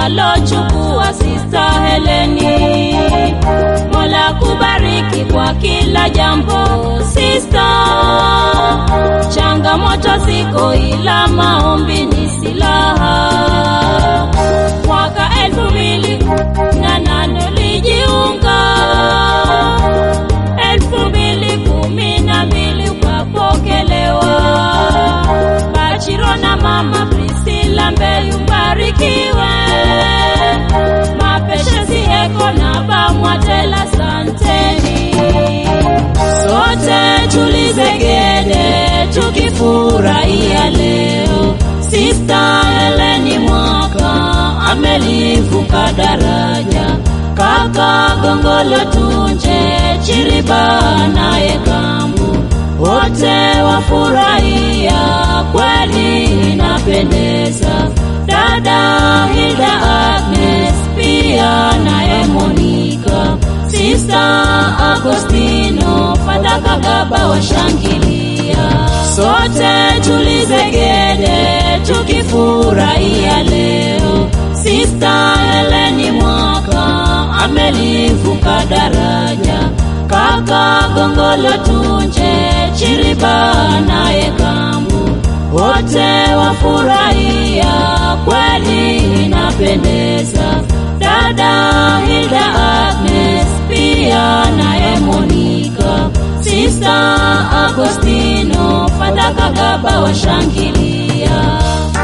alochukua Sista Heleni. Mola kubariki kwa kila jambo Sista, changamoto ziko ila maombi ni silaha. Mwaka elfu mbili na nane ulijiunga, elfu mbili kumi na mbili ukapokelewa. Bachiro na mama Priscilla Mbeyu mbarikiwe, mapeshezi eko na bamwatela santeni, sote tulizegede tukifurahia leo Sista Heleni Mwaka amelivuka daraja, kaka Gongolo Tunje Chiriba naye Kambu, wote wafurahia, kweli inapendeza. Dada Hilda Agnes pia naye Monika, Sista Agostino Fada Kagaba washangilia, sote tulizegede tukifurahia leo Sista Heleni Mwaka amelivuka daraja, kaka Gongolo Tunje Chiriba naye Kambu, wote wafurahia, kweli inapendeza. Dada Hilda Agnes pia naye Monika, Sista Agostino Fada Kagaba washangilia.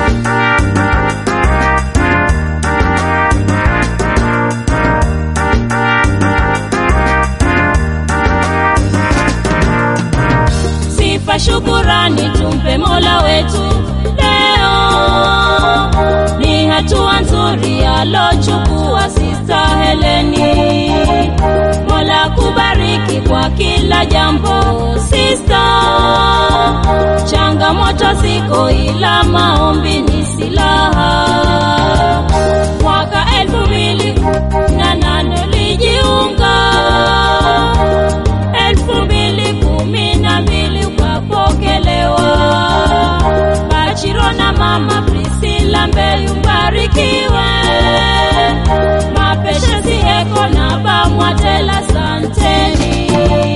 Sifa shukurani tumpe Mola wetu leo, ni hatua nzuri alochukua Sista Heleni. Mola kubariki kwa kila jambo Sista, changamoto ziko ila maombi ni silaha. Mwaka elfu mbili na nane ulijiunga elfu mbili kumi na mbili ukapokelewa. Bachiro na mama Priscilla Mbeyu mbarikiwe, mapeshezi eko na bamwatela santeni,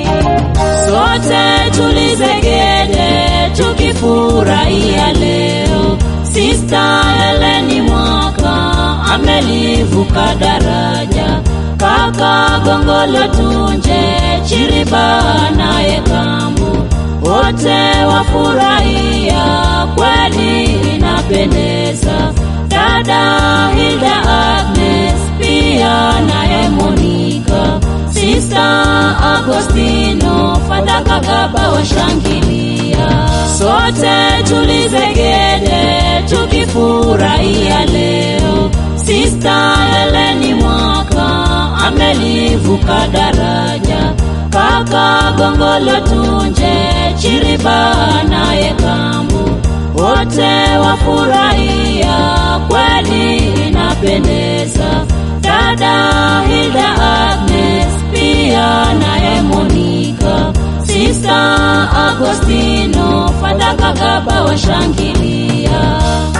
sote tulizegede tukifurahia leo Sista Heleni Mwaka amelivuka daraja, kaka Gongolo Tunje Chiriba naye Kambu, wote wafurahia, kweli inapendeza. Dada Hilda Agnes pia naye Monika, Sista Agostino Fada Kagaba washangilia, sote tulizegede tukifurahia leo Sista Heleni Mwaka amelivuka daraja, kaka Gongolo Tunje Chiriba naye Kambu, wote wafurahia, kweli inapendeza. Dada Hilda Agnes pia naye Monika, Sista Agostino Fada Kagaba washangilia.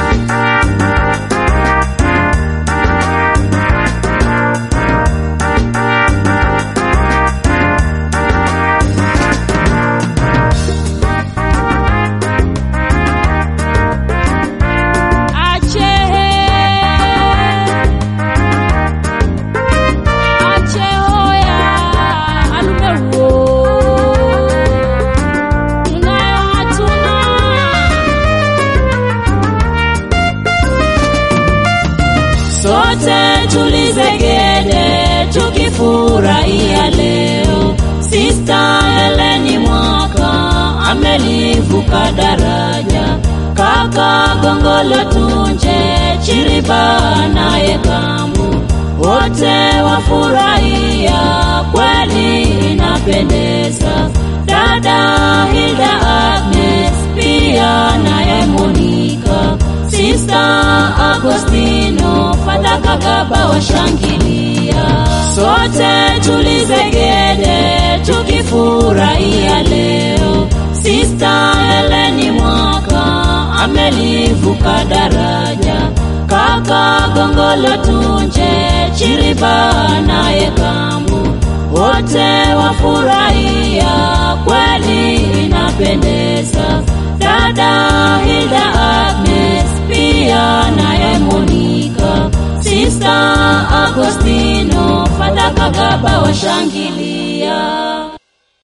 sote tulizegede tukifurahia leo Sista Heleni Mwaka amelivuka daraja, kaka Gongolo Tunje Chiriba naye Kambu, wote wafurahia, kweli inapendeza. Dada Hilda Agnes pia naye Monika, Sista Agostino Fada Kagaba washangilia, sote tulizegede tukifurahia leo Sista Heleni Mwaka amelivuka daraja, kaka Gongolo Paulo Tunje, Chiriba naye Kambu, wote wafurahia, kweli inapendeza. Dada Hilda Agnes pia naye Monika, Sista Agostino, Fadha Kagaba washangilia.